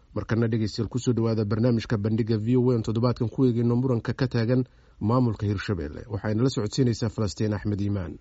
markana dhegeystayaal kusoo dhawaada barnaamijka bandhiga v o n toddobaadkan ku eegeyno muranka ka taagan maamulka hirshabelle waxayna la socodsiinaysaa falastiin axmed iimaan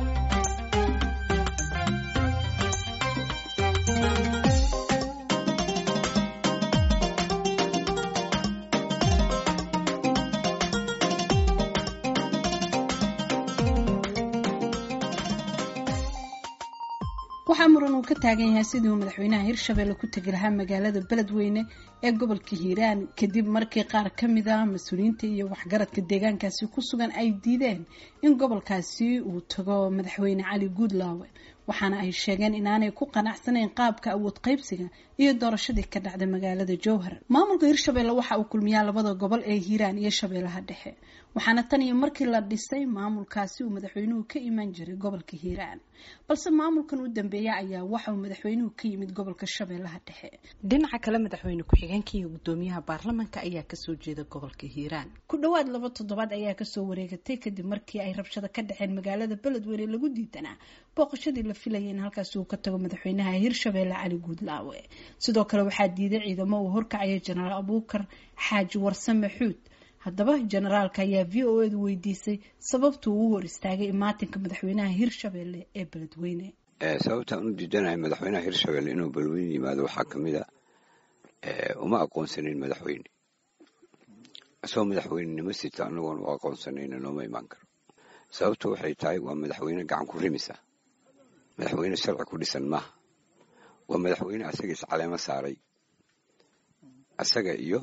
waxaa muran uu ka taagan yahay sidii uu madaxweynaha hirshabelle ku tegi lahaa magaalada beledweyne ee gobolka hiiraan kadib markii qaar ka mid a mas-uuliyiinta iyo waxgaradka deegaankaasi ku sugan ay diideen in gobolkaasi uu tago madaxweyne cali guudlaawe waxaana ay sheegeen inaanay ku qanacsanayn qaabka awood qaybsiga iyo doorashadii ka dhacday magaalada jowhar maamulka hirshabelle waxa uu kulmiyaa labada gobol ee hiiraan iyo shabeellaha dhexe waxaana tan iyo markii la dhisay maamulkaasi uu madaxweynuhu ka imaan jiray gobolka hiiraan balse maamulkan u dambeeya ayaa waxa uu madaxweynuhu ka yimid gobolka shabeellaha dhexe dhinaca kale madaxweyne ku-xigeenka iyo gudoomiyaha baarlamanka ayaa kasoo jeeda gobolka hiiraan ku dhowaad laba toddobaad ayaa kasoo wareegatay kadib markii ay rabshado ka dhaceen magaalada beledweyne lagu diidanaa booqashadii la filayay in halkaasi uu ka tago madaxweynaha hirshabelle cali guudlaawe sidoo kale waxaa diiday ciidamo uu horkacaya jenaraal abuukar xaaji warsame xuud haddaba jenaraalka ayaa v o edu weydiisay sababtuu u hor istaagay imaatinka madaxweynaha hirshabelle ee beledweyne sababtaan u diidanahay madaxweynaha hirshabelle inuu beledweyne yimaado waxaa kamid a uma aqoonsanin madaxweyne isagoo madaxweynenimo sita anagoon u aqoonsanayna looma imaan karo sababtu waxay tahay waa madaxweyne gacan ku rimisa madaxweyne sharci ku dhisan maaha waa madaxweyne asaga iscaleemo saaray asaga iyo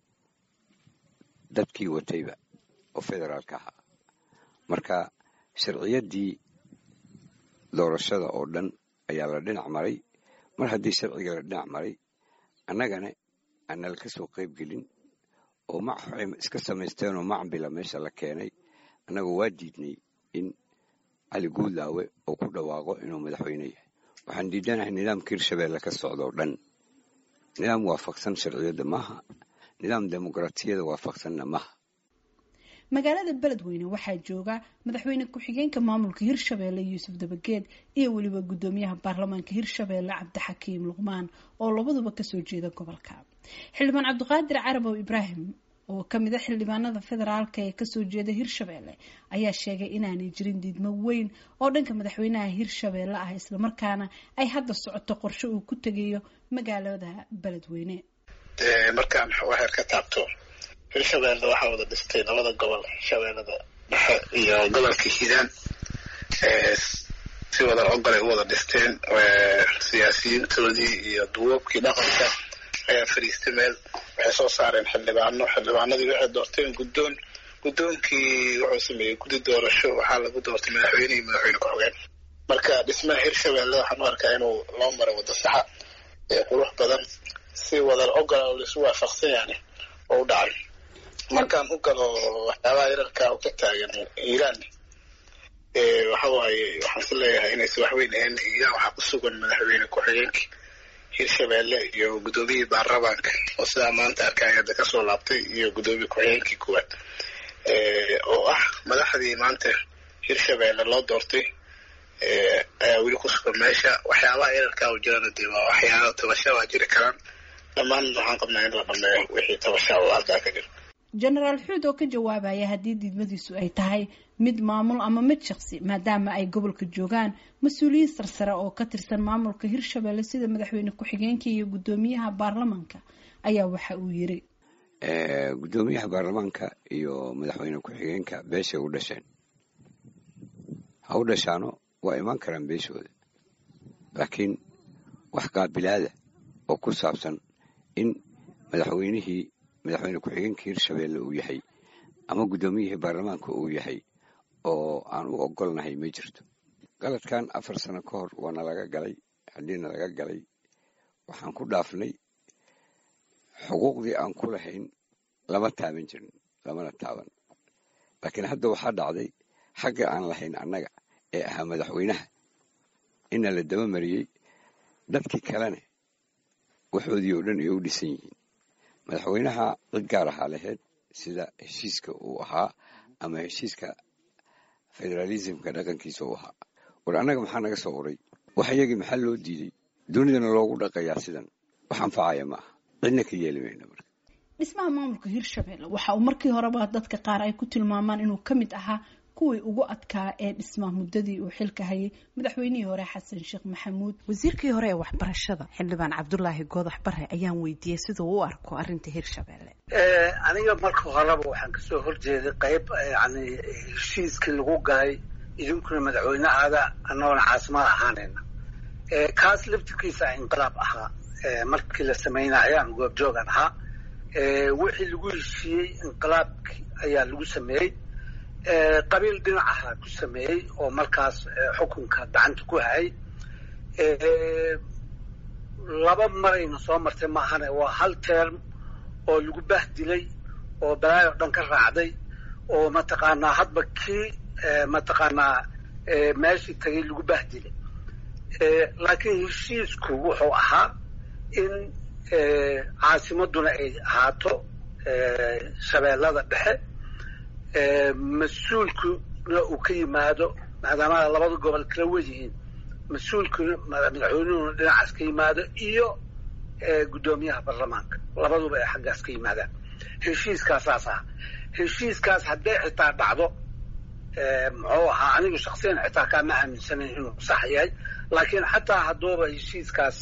dadkii watayba oo federaalka ahaa marka sharciyaddii doorashada oo dhan ayaa la dhinac maray mar haddii sharciga la dhinac maray annagana aanala ka soo qayb gelin oo mac iska samaysteenoo macbila meesha la keenay annagoo waa diidnay in cali guudlaawe uu ku dhawaaqo inuu madaxweyne yahay waxaan diidanahay nidaamka hirshabelle ka socdoo dhan nidaam waafaqsan sharciyadda maaha nidaam dimuqraatiyada waafaqsanna maaha magaalada beledweyne waxaa jooga madaxweyne ku-xigeenka maamulka hirshabelle yuusuf dabageed iyo weliba gudoomiyaha baarlamaanka hirshabelle cabdixakiim luqmaan oo labaduba kasoo jeeda gobolka xildhibaan cabdiqaadir carabow ibraahim oo kamid a xildhibaanada federaalka ee kasoo jeeda hirshabelle ayaa sheegay inaanay jirin diidmo weyn oo dhanka madaxweynaha hirshabelle ah islamarkaana ay hadda socoto qorshe uu ku tegayo magaalada beledweyne markaan waxaad ka taabto hirshabelle waxaa wada dhistay labada gobol shabeellada dhexe iyo gobolka hiiraan si wada ogolay u wada dhisteen siyaasiyiintoodii iyo duwoobkii dhaqanka ayaa fadhiistay meel waxay soo saareen xildhibaano xildhibaanadii waxay doorteen guddoon guddoonkii wuxuu sameeyey guddi doorasho waxaa lagu doortay madaxweyne iyo madaxweyne ku-xigeen marka dhismaha hirshabelle waxaan u arkaa inuu loo maray waddo saxa ee qurux badan si wadar ogola oo laisu waafaqsan yaani oo u dhacay markaan u galo waxyaabaha yararka oo ka taagan iiraan waxa waaye waxaan is leeyahay inaysa waxweyn ahayn iiraan waxaa ku sugan madaxweyne ku-xigeenkii hirshabelle iyo guddoomiyihii baarlamaanka oo sidaa maanta arkay hadda kasoo laabtay iyo guddoomiye ku-xigeenkii kuwaad oo ah madaxdii maanta hirshabelle loo doortay ayaa weli ku sugan meesha waxyaabaha yararka oo jirana dee waa waxyaaba tabasha waa jiri karaan dhammaan waxaan qabnaa in la dhameeyo wixii tabashaa oo halkaa ka jira jenaraal xuud oo ka jawaabaya haddii diidmadiisu ay tahay mid maamul ama mid shaqsi maadaama ay gobolka joogaan mas-uuliyiin sarsare oo ka tirsan maamulka hirshabelle sida madaxweyne ku-xigeenka iyo guddoomiyaha baarlamaanka ayaa waxa uu yiri guddoomiyaha baarlamaanka iyo madaxweyne ku-xigeenka beeshay u dhasheen ha u dhashaano waa imaan karaan beeshooda laakiin wax qaabilaada oo ku saabsan in madaxweynihii madaxweyne ku-xigeenkii hirshabelle uu yahay ama guddoomiyihii baarlamaanka uu yahay oo aan u ogolnahay ma jirto galadkan afar sano ka hor waana laga galay haddiina laga galay waxaan ku dhaafnay xuquuqdii aan ku lahayn lama taaban jirin lamana taaban laakiin hadda waxaa dhacday xagga aan lahayn annaga ee ahaa madaxweynaha ina la daba mariyey dadkii kalene waxoodii oo dhan ay u dhisan yihiin madaxweynaha cid gaar ahaa lahayd sida heshiiska uu ahaa ama heshiiska federaalismka dhaqankiisa uu ahaa war annaga maxaa naga soo uray wax iyagii maxaa loo diiday dunidana loogu dhaqayaa sidan wax anfacaya ma aha cidna ka yeeli mayna marka dhismaha maamulka hirshabelle waxa uu markii horeba dadka qaar ay ku tilmaamaan inuu ka mid ahaa kuwii ugu adkaa ee dhismaa muddadii uu xilka hayay madaxweynihii hore xasan sheekh maxamuud wasiirkii hore ee waxbarashada xildhibaan cabdulaahi goodax bare ayaan weydiiyey siduu u arko arrinta hirshabelle aniga marka horeba waxaan kasoo horjeeday qayb yani heshiiskii lagu galay idinkuna madaxweyne aada annagoona caasimada ahaanayna kaas laftirkiisa inqilaab ahaa markii la sameynaya ayaan goobjoogan ahaa wixii lagu heshiiyey inqilaabki ayaa lagu sameeyey qabiil dhinacaha ku sameeyey oo markaas xukunka gacanta ku hayay laba marayna soo martay maahane waa hal term oo lagu bahdilay oo balaayo dhan ka raacday oo mataqaanaa hadba kii mataqaanaa meeshii tagay lagu bahdilay laakiin heshiisku wuxuu ahaa in caasimaduna ay ahaato shabeellada dhexe mas-uulkuna uu ka yimaado maadaama labada gobol kala wedihiin mas-uulkuna madaxweynuhuna dhinacaas ka yimaado iyo guddoomiyaha baarlamaanka labaduba ay xaggaas ka yimaadaan heshiiskaasaas ah heshiiskaas hadday xitaa dhacdo muxuu ahaa anigu shaksiyan xitaa kaama aaminsanayn inuu sax yahay laakiin xataa hadduuba heshiiskaas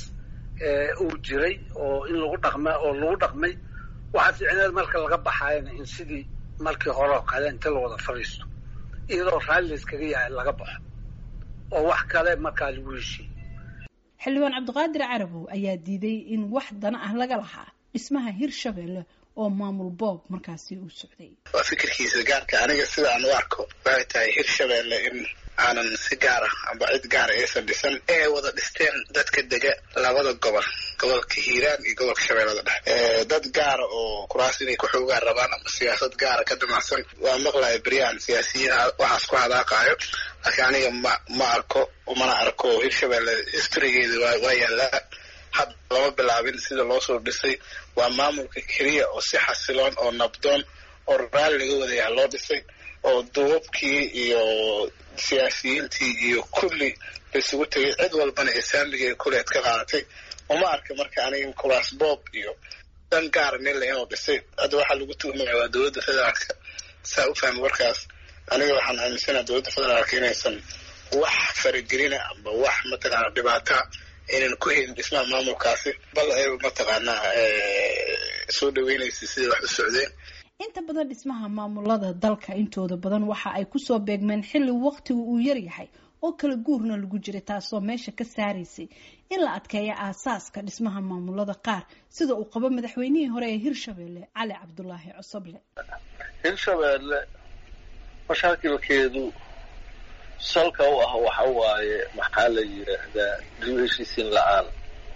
uu jiray oo in lagu dhaqma oo lagu dhaqmay waxaa fiicneed marka laga baxaayana in sidii markii hore oo kale inta la wada fadhiisto iyadoo raalli layskaga yahay laga baxo oo wax kale markaa lagu heshiiyey xildhibaan cabdiqaadir carabow ayaa diiday in wax dana ah laga lahaa dhismaha hirshabelle oo maamul boob markaasi uu socday waa fikirkiisa gaarka aniga sida aan u arko waxay tahay hirshabelle in aanan si gaara amba cid gaara aysan dhisan ee wada dhisteen dadka dega labada gobol gobolka hiiraan iyo gobolka shabeellada dhexe dad gaara oo kuraas inay ku xoogaan rabaan ama siyaasad gaara ka damacsan waa maqlaya beryaan siyaasiyiin waxaas ku hadaaqaayo laakiin aniga ma ma arko mana arko hirshabelle historygeeda waa waa yaallaa hadda lama bilaabin sida loo soo dhisay waa maamulka keliya oo si xasiloon oo nabdoon oo raali laga wadayaha loo dhisay oo duubabkii iyo siyaasiyiintii iyo kulli laisugu tegay cid walbana ee saamigeeda kuleed ka qaadatay uma arka marka aniga kuraas boob iyo dan gaara nila inuu dhisay hadda waxaa lagu tuhmaya waa dowladda federaalka saa u fahmi warkaas aniga waxaan aaminsanaha dowladda federaalka inaysan wax faragelina amba wax mataqaana dhibaata inaan ku helin dhismaha maamulkaasi bal ay mataqaanaa soo dhaweynaysa sidai wax u socdeen inta badan dhismaha maamulada dalka intooda badan waxa ay kusoo beegmeen xilli waqtigu uu yaryahay oo kala guurna lagu jiray taasoo meesha ka saaraysay in la adkeeyo aasaaska dhismaha maamulada qaar sida uu qabo madaxweynihii hore ee hirshabelle cali cabdulaahi cosoble hirshabelle mashaakilkeedu salka u ah waxa waaye maxaa la yidhaahdaa dib heshiisiin la-aan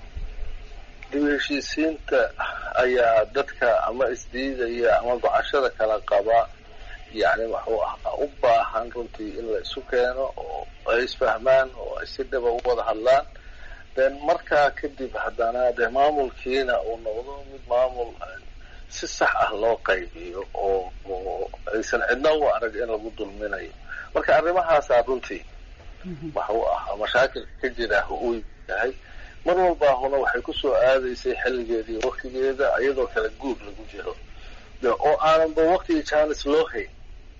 dib heshiisiinta ayaa dadka ama isdiidaya ama gocashada kala qaba yacni waxuu ah u baahan runtii in la isu keeno oo ay isfahmaan oo ay si dhaba u wada hadlaan then markaa kadib haddana dee maamulkiina uu noqdo mid maamul si sax ah loo qaybiyo oo oo aysan cidna u arag in lagu dulminayo marka arrimahaasaa runtii waxuu ahaa mashaakilka ka jira uu yahay mar walbaahuna waxay kusoo aadaysay xilligeedii waktigeeda iyadoo kala guur lagu jiro oo aananba waktigii jaanis loo hayn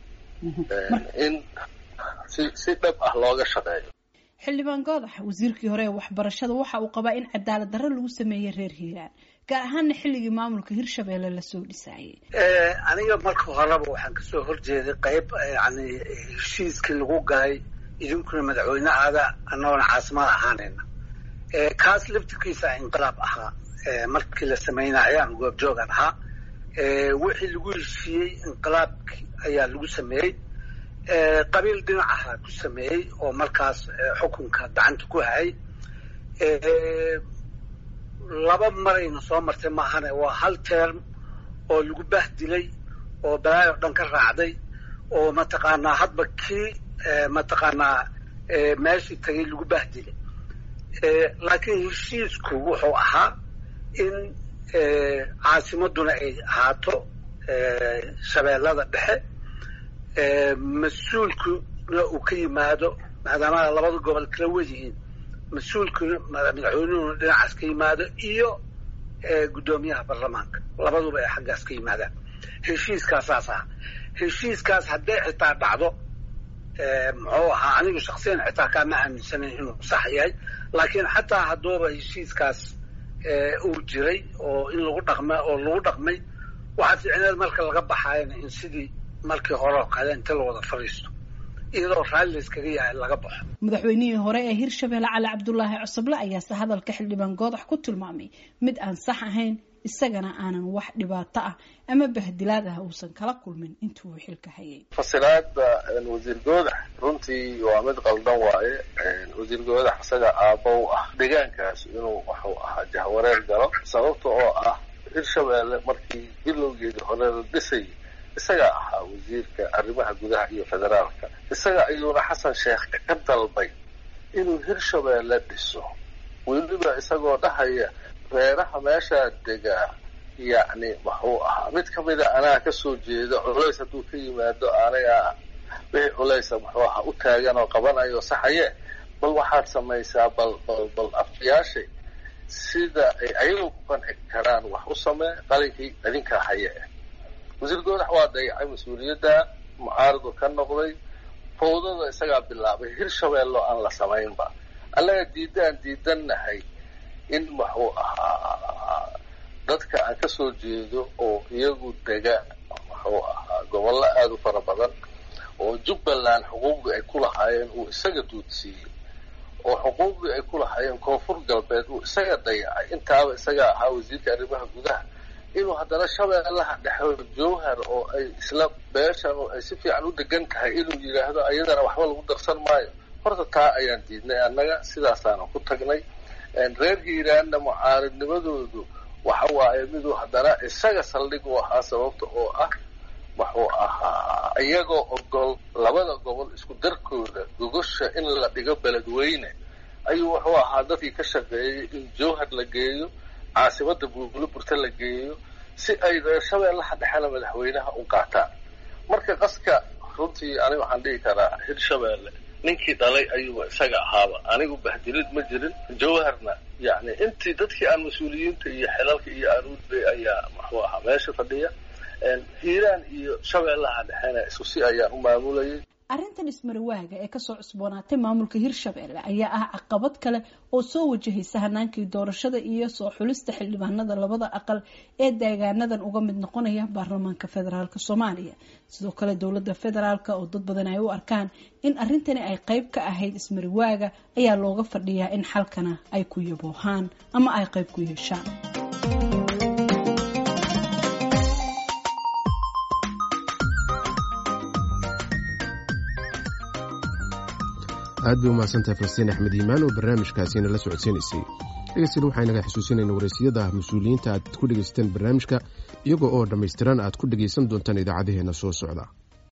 in si si dhab ah looga shaqeeyo xildhibaan goodax wasiirkii hore ee waxbarashada waxa uu qabaa in cadaalad darro lagu sameeyey reer hiiraan gaar ahaana xilligii maamulka hirshabelle lasoo dhisaayay aniga marka horeba waxaan kasoo horjeeday qayb yani heshiiskii lagu galay idinkuna madaxweyne aada annagoona caasimada ahaanayna kaas laftirkiisa inqilaab ahaa markii la sameynaya ayaan goobjoogan ahaa wixii lagu heshiiyey inqilaabki ayaa lagu sameeyey qabiil dhinacaha ku sameeyey oo markaas xukunka gacanta ku hayay laba marayna soo martay maahane waa hal term oo lagu bahdilay oo balaayo dhan ka raacday oo mataqaanaa hadba kii mataqaanaa meeshii tagay lagu bahdilay laakiin heshiisku wuxuu ahaa in caasimaduna ay ahaato shabeellada dhexe mas-uulkuna uu ka yimaado maadaama labada gobol kala wedihiin mas-uulkuna madaxweynuhuna dhinacaas ka yimaado iyo guddoomiyaha baarlamaanka labaduba ay xaggaas ka yimaadaan heshiiskaasaas aha heshiiskaas hadday xitaa dhacdo muxuu ahaa anigu shaksiyan xitaa kaama aaminsanayn inuu sax yahay laakiin xataa hadduuba heshiiskaas uu jiray oo in lagu dhaqma oo lagu dhaqmay waxaa fiicneed marka laga baxaayana in sidii markii hore oo kale inta la wada fadhiisto iyadoo raalli layskaga yahay laga baxo madaxweynihii hore ee hirshabelle cali cabdulaahi cosoble ayaase hadalka xildhibaan goodax ku tilmaamay mid aan sax ahayn isagana aanan wax dhibaato ah ama bahdilaad ah uusan kala kulmin intuu xilka hayay fasilaada wasiir goodax runtii waa mid qaldan waaye wasiir goodax isaga aabba u ah deegaankaas inuu waxuu ahaa jahwareer galo sababta oo ah hirshabelle markii bilowgeedii hore la dhisay isagaa ahaa wasiirka arrimaha gudaha iyo federaalka isaga ayuuna xasan sheekh ka dalbay inuu hirshabelle dhiso weliba isagoo dhahaya reeraha meeshaa degaa yacni wuxuu ahaa mid kamida anaa kasoo jeeda culays hadduu ka yimaado anaga wixii culaysa muxuu ahaa u taagan oo qabanayo saxaye bal waxaad samaysaa bal bal bal afyaashay sida ay ayagu ku qanci karaan wax u samee qalinkii idinkaa haye wasiir goodax waa dayacay mas-uuliyadda mucaaradu ka noqday fawdada isagaa bilaabay hirshabeello aan la samaynba annaga diidaan diidannahay in wuxuu ahaa dadka aan kasoo jeedo oo iyagu dega wuxuu ahaa gobollo aada u fara badan oo jubbaland xuquuqdii ay ku lahaayeen uu isaga duudsiiyey oo xuquuqdii ay ku lahaayeen koonfur galbeed uu isaga dayacay intaaba isagaa ahaa wasiirka arrimaha gudaha inuu haddana shabeellaha dhexo jowhar oo ay isla beeshan oo ay si fiican u degan tahay inuu yidhaahdo ayadana waxba lagu darsan maayo horta taa ayaan diidnay annaga sidaasaana ku tagnay reer hiiraanna mucaaridnimadoodu waxa waaye miduu haddana isaga saldhig u ahaa sababta oo ah wuxuu ahaa iyagoo ogol labada gobol isku darkooda gogosha in la dhigo beledweyne ayuu wuxuu ahaa dadkii ka shaqeeyay in jowhar la geeyo caasimada buubulo burta la geeyo si ay reer shabeellaha dhexena madaxweynaha u qaataan marka qaska runtii aniga waxaan dhihi karaa hirshabeelle ninkii dhalay ayuuba isaga ahaaba anigu bahdilid ma jirin jawharna yacni intii dadkii aan mas-uuliyiinta iyo xilalka iyo aruudbay ayaa muxuu ahaa meesha fadhiya hiiraan iyo shabeellaha dhexena isku si ayaan u maamulayay arrintan ismarawaaga ee kasoo cusboonaatay maamulka hirshabelle ayaa ah caqabad kale oo soo wajahaysa hanaankii doorashada iyo soo xulista xildhibaanada labada aqal ee deegaanadan uga mid noqonaya baarlamaanka federaalk soomaaliya sidoo kale dowlada federaalk oo dad badan ay u arkaan in arrintani ay qeyb ka ahayd ismarawaaga ayaa looga fadhiyaa in xalkana ay ku yaboohaan ama ay qeyb ku yeeshaan aad bay umahadsantahay falastiin axmed iimaan oo barnaamijkaasiina la socodsiinaysay dhegeystayaal waxaynaga xusuusinayna wareysiyada mas-uuliyiinta aad ku dhegaysateen barnaamijka iyagoo oo dhammaystiran aad ku dhegaysan doontaan idaacadaheenna soo socda